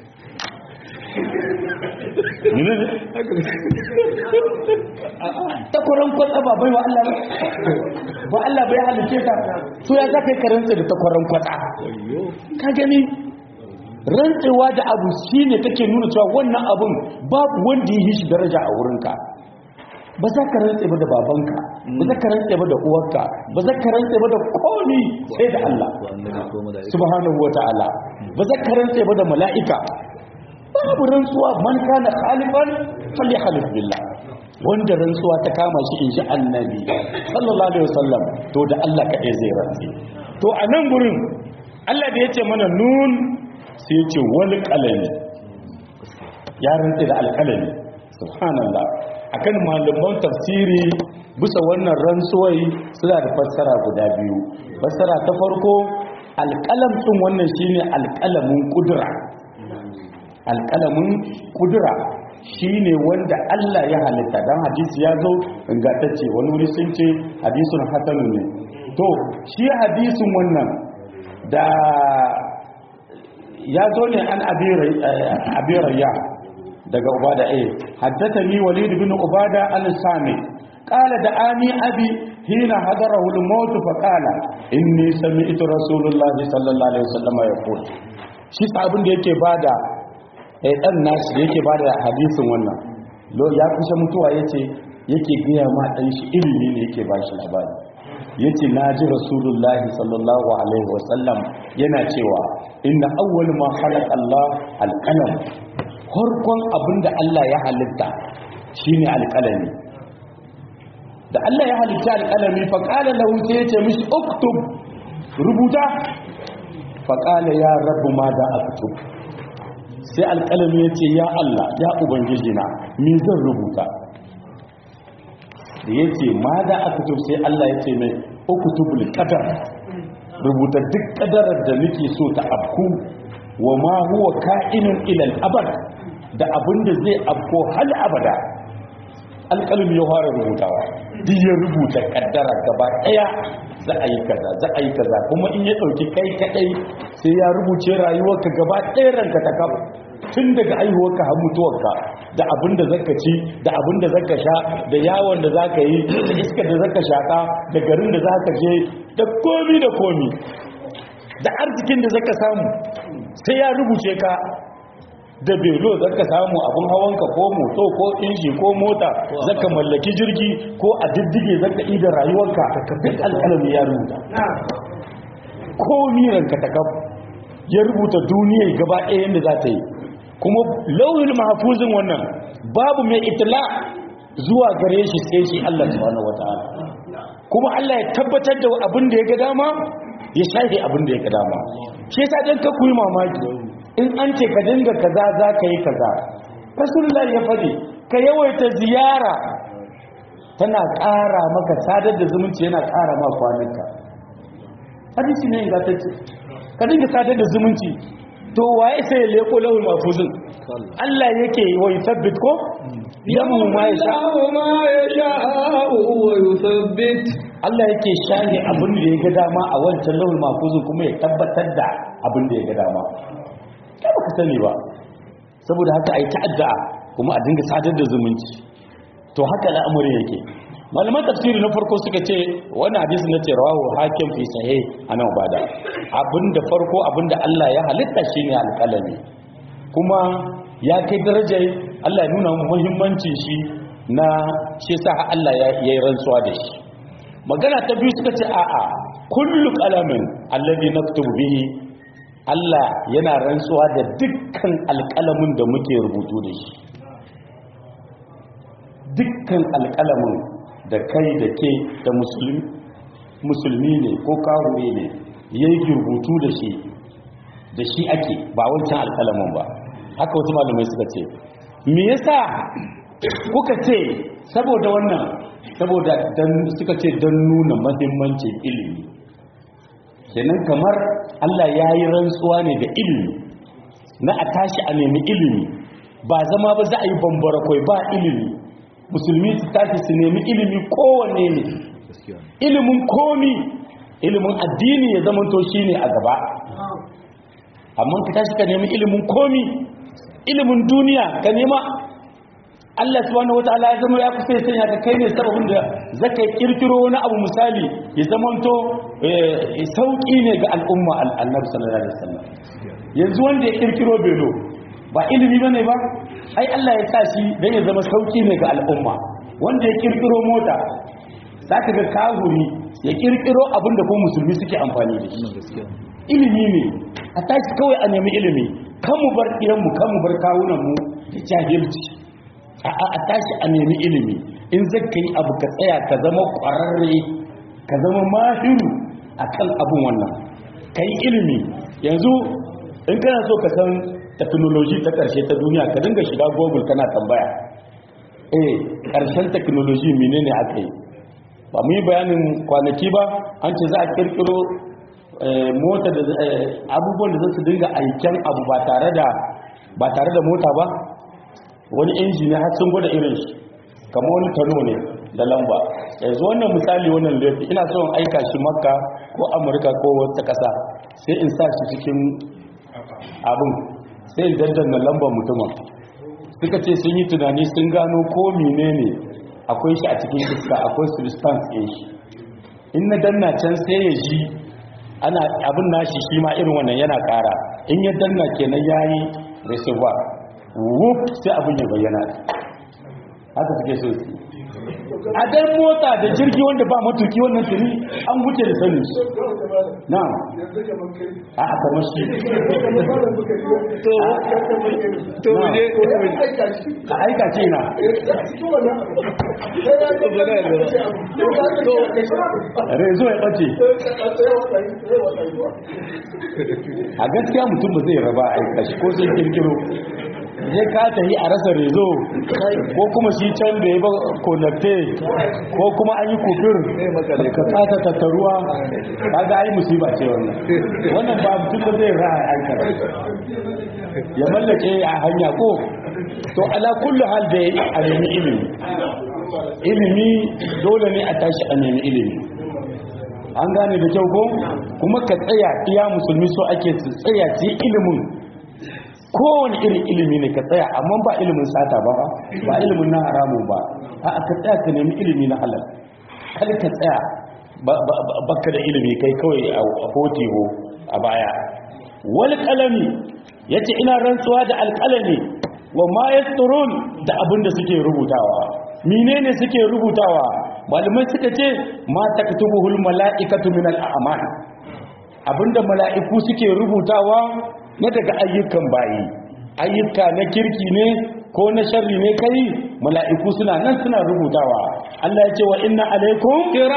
takwaran kwada ba bai wa Allah ba ba Allah bai halice ka so ya za ka yi ka rantse da takwaran kwada ka gani rantsewa da abu shi ne take nuna cewa wannan abun babu wanda yi shi daraja a wurinka ba za ka rantse ba da babanka ba za ka rantse ba da uwarka ba za ka rantse ba da komi sai da Allah ko annabi ko mala'ika subhanahu wata'ala ba za ka rantse ba da mala'ika babu rantsuwa man kana khalifan falyahlif billah wanda rantsuwa ta kama shi in ji annabi sallallahu alaihi wasallam to da Allah kaɗai zai rantse to a nan gurin Allah da ya ce mana nun sai ya ce wani kalami ya rantse da alkalami subhanallah akan malaman tafsiri bisa wannan rantsuwai suna da fassara guda biyu fassara ta farko alkalam ɗin wannan shine alkalamin kudura alkalamin kudura shine wanda Allah ya halitta dan hadisi ya zo ingantacce wani wuri sun ce hadisun hasanu ne to shi hadisin wannan da ya zo ne an abirayya daga ubada a haddatani walid bin ubada al-sami qala da ani abi hina hadarahu al-maut fa qala inni sami'tu rasulullah sallallahu alaihi wasallam yaqul shi sabin da yake bada eh dan nashi da yake bada hadisin wannan lo ya kusa mutuwa yace yake gaya ma dan shi ilimi ne yake bashi labari yace naji rasulullahi sallallahu alaihi wasallam yana cewa inna awwal ma khalaqa Allah al-qalam farkon abinda Allah ya halitta shine alqalami da Allah ya halitta alqalami fa qala lahu sai ya ce mishi uktub rubuta fa qala ya rabbu ma da aktub sai alqalami ya ce ya Allah ya ubangiji na me zan rubuta da yace ma da aktub sai Allah ya ce mai uktubul qadar rubuta duk kadarar da nake so ta afku wa ma huwa ka'inun ila al-abad da abinda zai afko hal abada alƙalmi ya fara rubutawa duk ya rubuta kaddara gaba daya za a yi kaza za a yi kaza kuma in ya dauki kai kadai sai ya rubuce rayuwarka gaba daya ranka ta kafa tun daga aihuwarka har mutuwarka da abin da zaka ci da abin da zaka sha da yawon da zaka yi da iskar da zaka shaka da garin da zaka je da komi da komi da arzikin da zaka samu sai ya rubuce ka da belo zaka samu abin hawanka ko moto ko inji ko mota zaka mallaki jirgi ko a diddige zaka ida rayuwarka ka duk alƙalami ya rubuta komi ranka ta kafa ya rubuta duniyar gaba ɗaya yadda za ta yi kuma lauhin mahafuzin wannan babu mai itila zuwa gare shi sai shi Allah subhanahu wata'ala kuma Allah ya tabbatar da abin da ya ga dama ya shafe abin da ya ga dama shi yasa dan ka kuyi mamaki in an ce ka dinga kaza za ka yi kaza rasulullah ya faɗi ka yawaita ziyara tana ƙara maka sadar da zumunci yana ƙara ma kwananka hadisi ne ingantacce ka dinga sadar da zumunci to waye sai ya leko lawul mafuzin Allah yake wa yusabbit ko yamu ma ya sha ma yasha wa yuthabbit Allah yake shahi abin da ya ga dama a wancan lawul mafuzin kuma ya tabbatar da abin da ya ga dama kai baka sani ba saboda haka ai ta'adda kuma a dinga sadar da zumunci to haka al'amarin yake malaman tafsiri na farko suka ce wani hadisi na ce rawahu hakim fi sahih anan bada abinda farko abinda Allah ya halitta shine alƙalami kuma ya kai darajar Allah ya nuna mu muhimmancin shi na shi sa Allah ya yi rantsuwa da shi magana ta biyu suka ce a'a kullu qalamin alladhi naktubu bihi Allah yana rantsuwa da dukkan alƙalamin da muke rubutu da shi dukkan alƙalamin da kai da ke da musulmi ne ko kahure ne ya yi rubutu da shi da shi ake ba wancan alƙalamin ba haka wasu malamai suka ce me yasa kuka ce saboda wannan saboda suka ce don nuna mahimmancin ilimi kenan kamar Allah ya yi rantsuwa ne da ilimi na a tashi a nemi ilimi ba zama ba za a yi bambara kwai ba ilimi musulmi su tashi su nemi ilimi kowanne ne ilimin komi ilimin addini ya zama to shi ne a gaba amma ka tashi ka nemi ilimin komi ilimin duniya ka nema Allah subhanahu wataala ya zama ya kusa ya sanya ka kai ne sababin da zaka kirkiro wani abu misali ya zamanto sauki ne ga al'umma annabi sallallahu alaihi wasallam yanzu wanda ya kirkiro belo ba ilimi bane ba ai Allah ya sa shi dan ya zama sauki ne ga al'umma wanda ya kirkiro mota zaka ga kahuri ya kirkiro abin da ko musulmi suke amfani da shi ilimi ne a tashi kawai a nemi ilimi kan mu bar iyanmu kan mu bar kawunan mu da jahilci a tashi a nemi ilimi in zaka yi abu ka tsaya ka zama ƙwararre ka zama mahiru a kan abin wannan ka yi ilimi yanzu in kana so ka san teknoloji ta ƙarshe ta duniya ka dinga shiga google kana tambaya eh ƙarshen teknoloji menene aka yi ba mu yi bayanin kwanaki ba an ce za a kirkiro mota da abubuwan da za su dinga aiken abu ba tare da ba tare da mota ba wani injini har sun gwada irin shi kama wani tano ne da lamba yanzu wannan misali wannan laifi ina son aika shi makka ko amurka ko wata kasa sai in sa shi cikin abin sai in daddana lambar mutumin suka ce sun yi tunani sun gano ko menene akwai shi a cikin iska akwai substance ɗin shi in na danna can sai ya ji ana abin nashi shi ma irin wannan yana ƙara in ya danna kenan yayi reservoir wuf sai abin ya bayyana haka suke so su a dan mota da jirgi wanda ba matuki wannan tuni an wuce da sanin shi na a a kamar shi to to Na. je ka aika ce na rezo ya ɓace a gaskiya mutum ba zai raba a aika shi ko sai kirkiro zai ka tafi a rasa rezo ko kuma shi can da ya ba konakte ko kuma an yi kufir ka kasa tattaruwa kaga ai musiba ce wannan wannan ba mutum ba zai ra a aika ya mallake a hanya ko to ala kullu hal da a nemi ilimi ilimi dole ne a tashi a nemi ilimi an gane da kyau ko kuma ka tsaya iya musulmi so ake su tsaya ci ilimin kowane irin ilimi ne ka tsaya amma ba ilimin sata ba ba ba ilimin na haramu ba a ka tsaya ka nemi ilimi na halal kar ka tsaya ba- ba- ba- baka da ilimi kai kawai a hotiho a baya wal kalami yace ina rantsuwa da alkalami wa ma yasturun da abinda suke rubutawa menene suke rubutawa malamai suka ce ma taktubuhul malaikatu min al-a'mal abinda mala'iku suke rubutawa na daga ayyukan bayi ayyuka na kirki ne ko na sharri ne kai mala'iku suna nan suna rubutawa Allah ya ce wa inna alaikum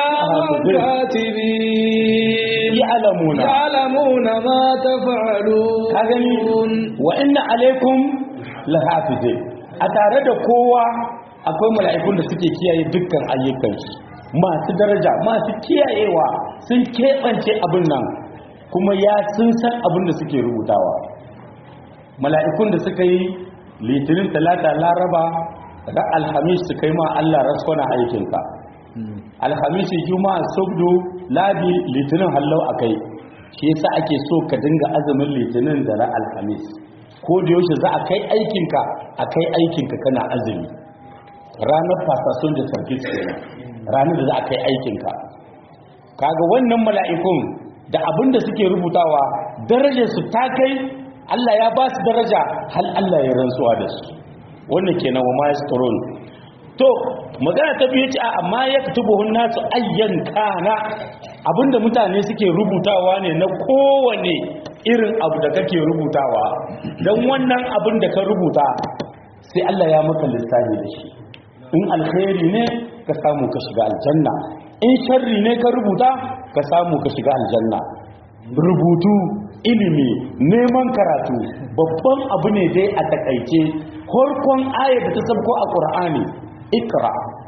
kiraman katibin ya'lamuna ya'lamuna ma taf'alun ka gani wa inna alaikum lahafizin a tare da kowa akwai mala'ikun da suke kiyaye dukkan ayyukan shi masu daraja masu kiyayewa sun keɓance abin nan kuma ya sun san abin da suke rubutawa mala'ikun da suka yi litinin talata laraba da alhamis su kai ma Allah raskwana aikinka alhamisi juma'a sabdu ladi litinin hallau akai shi yasa ake so ka dinga azumin litinin da ra alhamis ko da yaushe za a kai aikinka a kai aikinka kana azumi ranar fasasun da sarki kenan ranar da za a kai aikinka kaga wannan mala'ikun da abin da suke rubutawa darajar su ta kai Allah ya ba su daraja hal Allah ya rantsuwa da su wannan kenan wa ma yasturun to magana ta biyu ce a amma ya kutubuhun nasu ayyan kana abinda mutane suke rubutawa ne na kowane irin abu da kake rubutawa don wannan abin da ka rubuta sai Allah ya maka lissafi da shi in alkhairi ne ka samu ka shiga aljanna in sharri ne ka rubuta ka samu ka shiga aljanna rubutu ilimi neman karatu babban abu ne dai a takaice farkon ayar da ta sabko a ƙur'ani ikra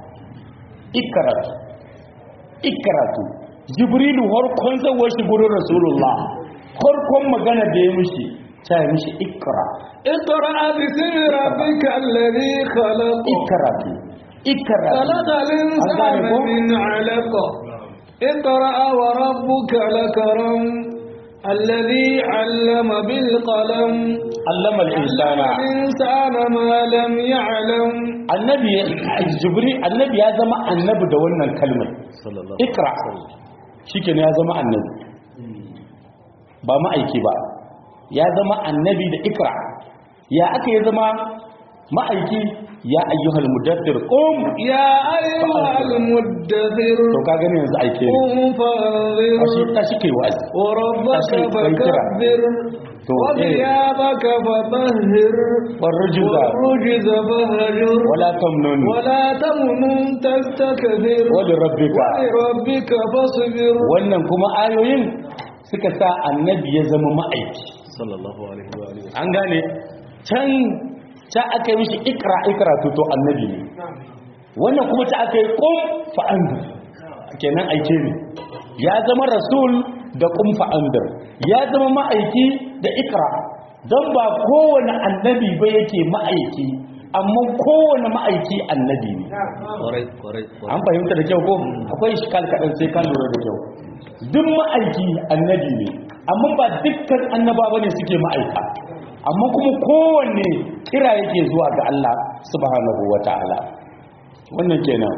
ikratu ikratu jibrilu farkon zawar shi gurin rasulullah farkon magana da ya mishi ta yi mishi ikra اقرأ باسم ربك الذي خلق ikratu ikratu خلق الإنسان أنزله؟ من علق اقرأ وربك الأكرم الذي علم بالقلم allama al-insana الإنسان ما لم يعلم annabi jibril annabi ya zama annabi da wannan kalmar sallallahu ikra shikenan ya zama annabi ba ma'aiki ba ya zama annabi da ikra ya aka ya zama ma'aiki ya ayyuhal mudaththir qum يا أيها المدثر to ka gani yanzu aike ne قم فانذر tashi tashi kai wa'azi وربك tashi kai kira. فكبر To, eh. وثيابك فطهر warrujuza والرجز فهجر wala tamnun ولا تمنن تستكبر wali rabbika ولربك فاصبر wannan kuma ayoyin suka sa annabi ya zama ma'aiki sallallahu alaihi wa alihi an gane can ta aka yi mishi ikra ikra to to annabi ne wannan kuma ta aka yi kum fa'andir kenan aike ne ya zama rasul da kum fa'andir ya zama ma'aiki da ikra don ba kowane annabi ba yake ma'aiki amma kowane ma'aiki annabi ne kwarai kwarai an fahimta da kyau ko akwai shikal kaɗan sai ka lura da kyau duk ma'aiki annabi ne amma ba dukkan annaba ba ne suke ma'aika amma kuma kowanne kira yake zuwa ga Allah subhanahu wa ta'ala wannan kenan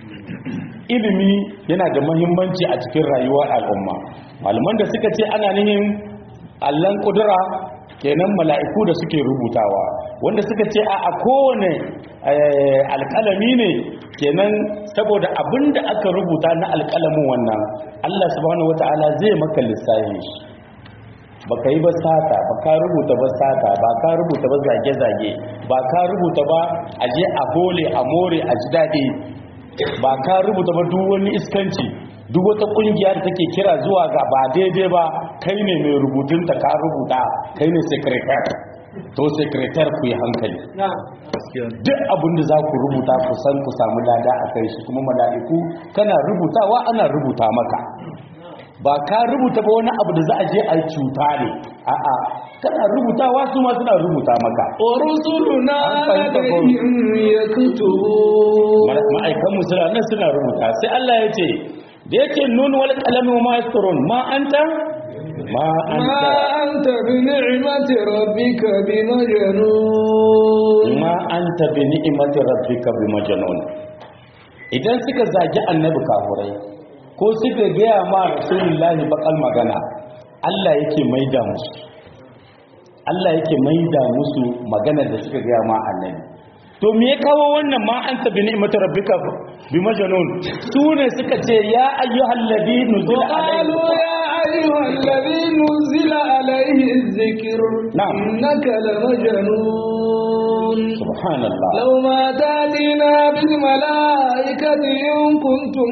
ilimi yana da mahimmanci a cikin rayuwar al'umma malaman da suka ce ana nihin allan kudura kenan mala'iku da suke rubutawa wanda suka ce a a kowane eh, alƙalami ne kenan saboda abinda aka rubuta na alƙalamin wannan Allah subhanahu wataala zai maka lissafin shi baka yi ba sata ba ka rubuta ba sata ba ka rubuta ba zage-zage ba ka rubuta ba a je a hole a more a ji daɗi ba ka rubuta ba duk wani iskanci duk wata ƙungiya da take kira zuwa ga ba daidai ba kai ne mai rubutunta ka rubuta kai ne sekretar to sekretar ku yi hankali gaskiya ne. duk abin da za ku rubuta ku san ku samu lada a kai shi kuma mala'iku kana rubutawa ana rubuta maka ba ka rubuta ba wani abu da za a je a yi cuta ne a'a kana rubutawa su ma suna rubuta maka ورسلنا An fahimta ko? لديهم يكتبون ma'aikan musula nan suna rubuta sai Allah ya ce da yake nun wal qalami wa ma yasturun ma anta ma ما anta أنت بنعمة ربك بمجنون ma anta bi ni'mati rabbika bi majnun idan suka zagi annabi kafurai ko suka gaya ma rasulullahi bakal magana Allah yake maida musu Allah yake maida musu magana da suka gaya ma annabi to me ya kawo wannan ma anta bi ni'mati rabbika bi majnun su ne suka ce ya ayyuhal ladhi nuzila وقالوا alayhi يا أيها الذي نزل عليه الذكر نعم. إنك لمجنون subhanallah لو ما تاتينا بالملائكة إن كنتم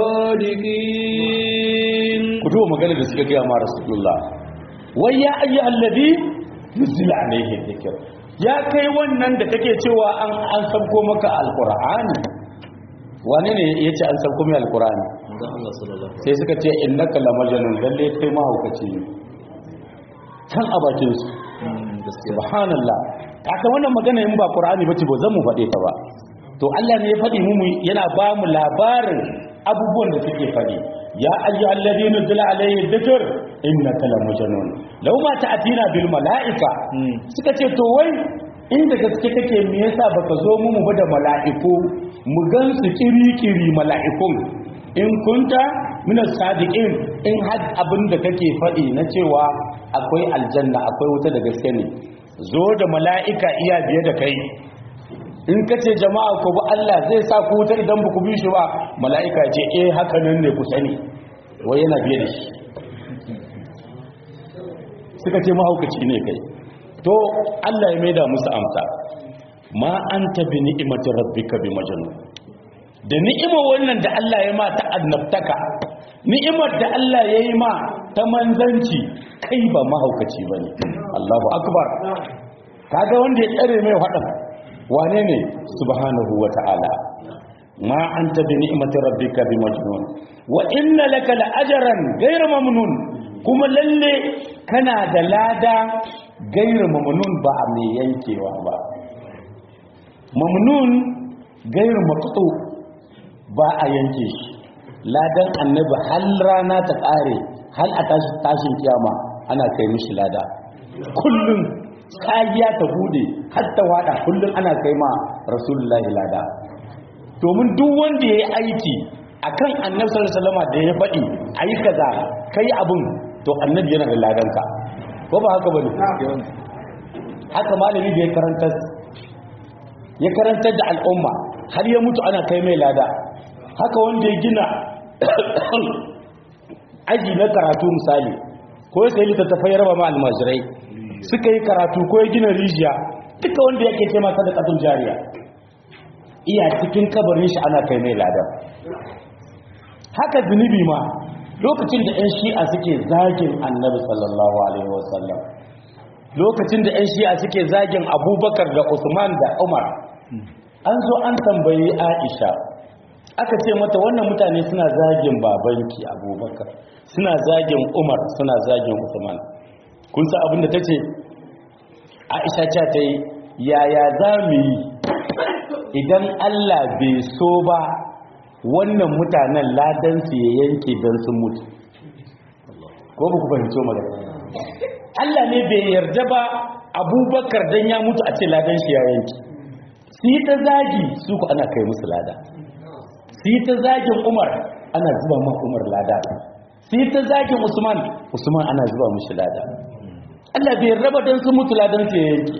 صادقين ku duba magana da suka gaya ma rasulullah wai ya ayyu allazi nuzila alaihi dhikr ya kai wannan da kake cewa an an sabko maka alqur'ani wane ne yace an sabko mai alqur'ani Manzon Allah sallallahu alaihi sai suka ce innaka lamajnun lalle kai mahaukaci ne kan a bakin su wasallam. gaskiya subhanallah kaka wannan magana in ba qur'ani bace ba zan mu faɗe ta ba to Allah ne ya faɗi mu mu- yana ba mu labarin abubuwan da suke faɗi ya ayyuhal ladina zila alayhi dhikr innaka lamajnun law ma ta'tina bil malaika Hmm. suka ce to wai inda gaske kake me yasa baka zo mu mu ba da mala'iku mu gan su kiri-kiri mala'ikun in kunta minas sadiqin in had abin da kake faɗi na cewa akwai aljanna akwai wuta da gaske ne zo da mala'ika iya biye da kai in ka ce jama'a ku bi Allah zai sa ku wuta idan ba ku bi shi ba mala'ika ce eh haka nan ne ku sani wai yana biye da shi suka ce mahaukaci ne kai to Allah ya maida musu amsa ma anta bi ni'imati rabbika bi majnun da ni'imar wannan da Allah ya ma ta annabtaka ni'imar da Allah ya yi ma ta manzanci kai ba mahaukaci bane Allahu akbar kaga wanda ya tsare mai fadan wane ne subhanahu wata'ala ma anta bi ni'imati rabbika bi majnun wa inna laka la ajran ghayra mamnun kuma lalle kana da lada ghayra mamnun ba a mai yankewa ba mamnun ghayra maqtu ba a yanke shi ladan annabi hal rana ta kare hal a tashi tashin kiyama ana kai mishi lada kullum sagiya ta bude har ta wada kullum ana kai ma rasulullahi lada domin duk wanda ya yi aiki akan annabi sallallahu alaihi wasallam da ya faɗi ayi kaza kai abun to annabi yana da ladanka ko ba haka bane haka malami da ya karanta ya karantar da al'umma har ya mutu ana kai mai lada haka wanda ya gina aji na karatu misali ko ya sayi littattafai ya raba ma almajirai suka yi karatu ko ya gina rijiya duka wanda yake ce masa da ƙasar jariya iya cikin kabarin shi ana kai mai ladan haka zunubi ma lokacin da 'yan shi'a suke zagin annabi sallallahu alaihi wasallam lokacin da 'yan shi'a suke zagin abubakar da usman da umar an zo an tambayi aisha aka ce mata wannan mutane suna zagin babanki abubakar suna zagin umar suna zagin usman kun sa abinda ta ce aisha ce ta yi yaya za mu yi idan allah bai so ba wannan mutanen ladansu ya yanke don sun mutu ko ba ku fahimci magana allah ne bai yarda ba abubakar don ya mutu a ce ladan shi ya yanke su yi ta zagi su ku ana kai musu lada su yi ta zagin umar ana zuba ma umar lada su yi ta zagin usman usman ana zuba mushi lada allah bai raba don sun mutu ladan su ya yanke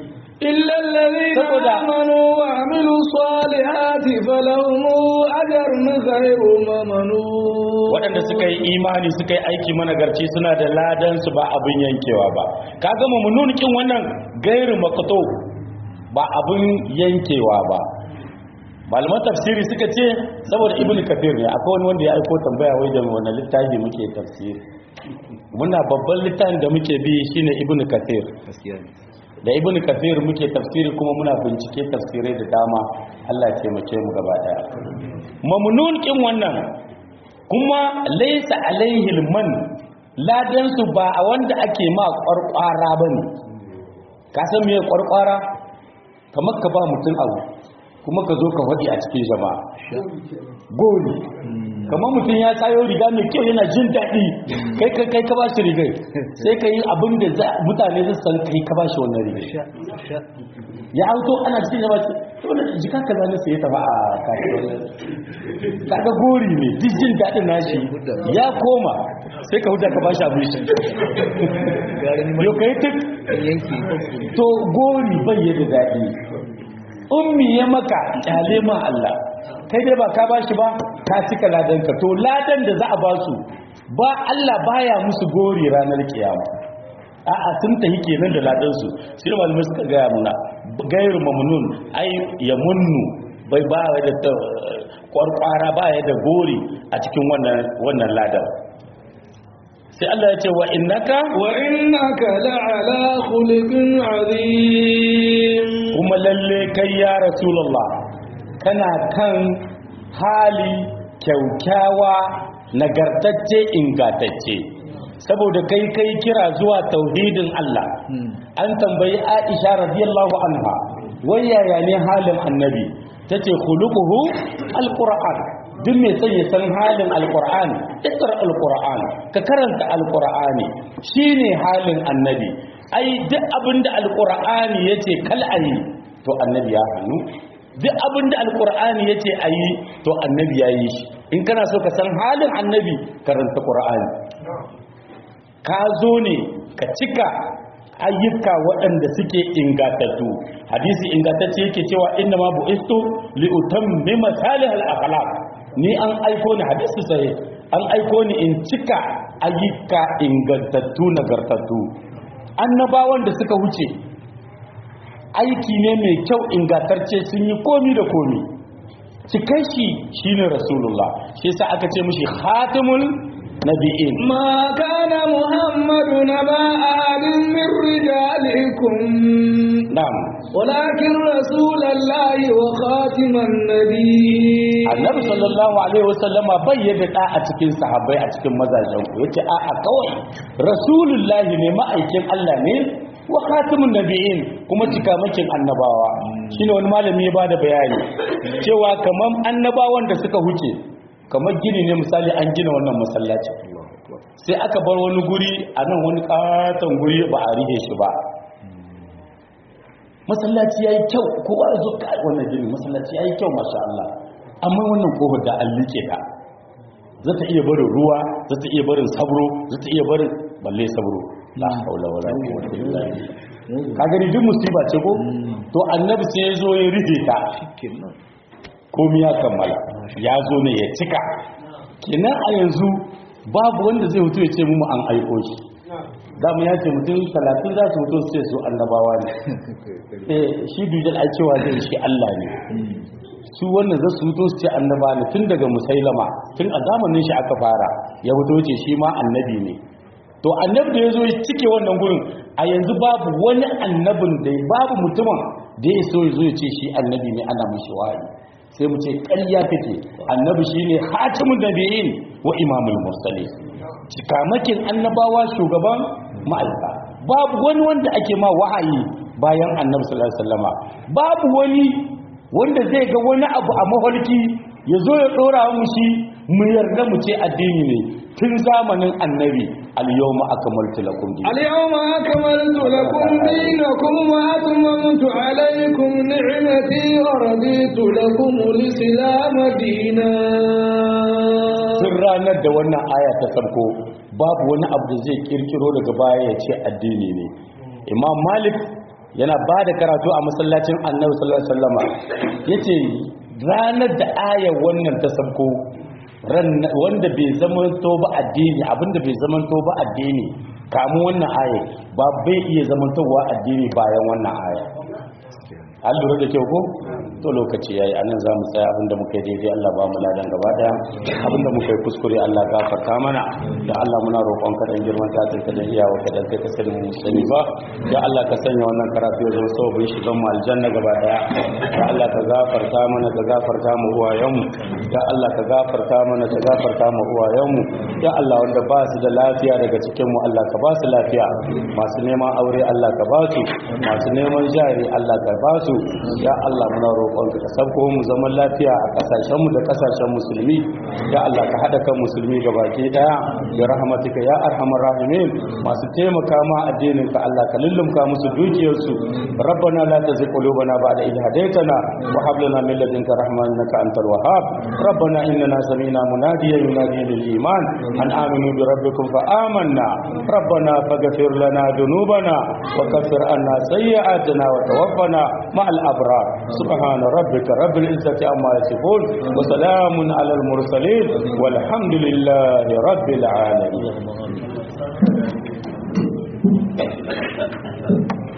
إلا الذين saboda آمنوا وعملوا الصالحات فلهم أجر غير ممنون waɗanda suka yi imani suka yi aiki managarci suna da ladan su ba abin yankewa ba ka gama mu kin wannan gairu makato ba abin yankewa ba malaman tafsiri suka ce saboda ibnu kafir ne akwai wani wanda ya aiko tambaya wai da wani littafi muke tafsiri muna babban littafin da muke bi shine ibnu kafir gaskiya ne da ibnu kafir muke tafsiri kuma muna bincike tafsirai da dama Allah ya taimake mu gaba daya mamnun kin wannan kuma laysa alaihi man ladan su ba a wanda ake ma kwarkwara bane ka san me kwarkwara kamar ka ba mutum abu kuma ka zo ka faɗi a cikin jama'a goli kamar mutum ya sayo riga mai kyau yana jin daɗi kai kai kai ka ba shi rigai sai ka yi abin da za- mutane zai san kai ka ba shi wannan rigai sha sha ya auto ana cikin jama'a ce to da jika ka zane sai ya tafi a kasuwar kaga gori ne duk jin daɗin nashi ya koma sai ka huta ka ba shi abin shi gari ma yau ka yi tuk yanki to gori bai yadda daɗi ummi ya maka kyale ma Allah kai dai ba ka bashi ba ka cika ladanka to ladan da za a ba su ba Allah baya musu gori ranar kiyama a'a sun tahi kenan da ladan su sai da malamai suka gaya muna gairu mamnun ai ya munnu bai ba ya da ta- kwarkwara ba ya da gori a cikin wannan wannan ladan sai Allah ya ce wa innaka وإنك لعلى خلق عظيم kuma lalle kai ya rasulullah kana kan hali kyaukyawa nagartacce ingantacce saboda kai kai kira zuwa tauhidin Allah an tambayi Aisha radiyallahu anha wai yaya ne halin annabi tace khuluquhu alquran duk mai son ya san halin alquran ikra alquran ka karanta alqurani shine halin annabi ai duk abinda alqurani yace kal ayi to annabi ya hannu duk abinda alqurani yace ayi to annabi ya yi shi in kana so ka san halin annabi karanta qur'ani ka zo ne ka cika ayyuka waɗanda suke ingatattu hadisi ingantacce yake cewa inna ma bu'istu li utammima salihal akhlaq ni an aiko ni hadisi sahih an aiko ni in cika ayyuka ingantattu nagartattu annabawan da suka wuce aiki ne mai kyau ingantacce sun yi komi da komi cikai shi shine rasulullah shi yasa aka ce mishi khatimul nabi'in ما كان محمد نبا أحد من رجالكم na'am ولكن رسول الله وخاتم النبي annabi sallallahu alaihi wasallama bai yadda da a cikin sahabbai a cikin mazajen ku yace a a kawai rasulullahi ne ma'aikin Allah ne wa khatimun nabiyyin kuma cikamakin annabawa shine wani malami ya bada bayani cewa kaman annabawan da suka huce kamar gini ne misali an gina wannan masallaci sai aka bar wani guri a nan wani katon guri ba a rige shi ba masallaci yayi kyau kowa ya zo ka wannan gini masallaci yayi kyau masha Allah amma wannan kofar da an like ta za ta iya barin ruwa za ta iya barin sabro za ta iya barin balle sabro la haula wala quwwata illa billah ka gani duk musiba ce ko to annabi sai ya zo ya rige ta kenan komai ya kammala ya zo ne ya cika kenan a yanzu babu wanda zai hutu ya ce mu an aiko shi za mu ya ce mutum talatin za su hutu su ce su annabawa ne eh shi dujal ai cewa zai shi Allah ne su wannan za su hutu su ce annaba ne tun daga musailama tun a zamanin shi aka fara ya hutu ce shi ma annabi ne to annabi da ya zo ya cike wannan gurin a yanzu babu wani annabin da babu mutumin da ya so ya zo ya ce shi annabi ne ana mushi wahayi sai mu ce ƙarya kake annabi shine hatimun nabiyyin wa imamul mursalin cikamakin annabawa shugaban ma'aika babu wani wanda ake ma wahayi bayan annabi sallallahu alaihi wasallama babu wani wanda zai ga wani abu a mafarki ya zo ya dora mu shi mu yarda mu ce addini ne tun zamanin annabi al-yawma akmaltu lakum dinakum اليوم أكملت لكم دينكم وأتممت عليكم نعمتي ورضيت لكم الإسلام دينا tun ranar da wannan aya ta farko babu wani abu da zai kirkiro daga baya ya ce addini ne imam malik yana ba da karatu a masallacin annabi sallallahu alaihi wasallama yace ranar da ayar wannan ta sabko wanda bai zamanto ba addini abinda bai zamanto ba addini kamun wannan aya ba bai iya zamantowa addini bayan wannan aya an lura da kyau ko to lokaci yayi anan za mu tsaya abinda muka yi daidai Allah ba mu ladan gaba daya abinda muka yi kuskure Allah gafarta mana da Allah muna roƙon ka dan girman ta ta da iyawa ka dan kai ka sani mu sani ba ya Allah ka sanya wannan karatu ya zama sabon shi mu aljanna gaba daya ya Allah ka gafarta mana ka gafarta mu uwayenmu ya Allah ka gafarta mana ka gafarta mu uwayenmu ya Allah wanda ba su da lafiya daga cikin mu Allah ka ba su lafiya masu neman aure Allah ka ba su masu neman jari Allah ka ba su ya Allah muna roƙon ka sabko mu zaman lafiya a kasashen mu da kasashen musulmi ya Allah ka hada kan musulmi gabaki daya ya rahmatika ya arhamar rahimin masu taimaka ma addinin ka Allah ka lullumka musu dukiyar su rabbana la tuzigh qulubana ba'da idh hadaytana wa hab lana min ladunka rahmatan innaka antal wahhab rabbana innana sami'na munadiyan yunadi lil iman an aminu bi rabbikum fa amanna rabbana faghfir lana dhunubana wa kaffir anna sayyi'atina wa tawaffana ma'al abrar subhana rabbika rabbil izzati amma yasifun wa salamun alal mursalin walhamdulillahi rabbil alamin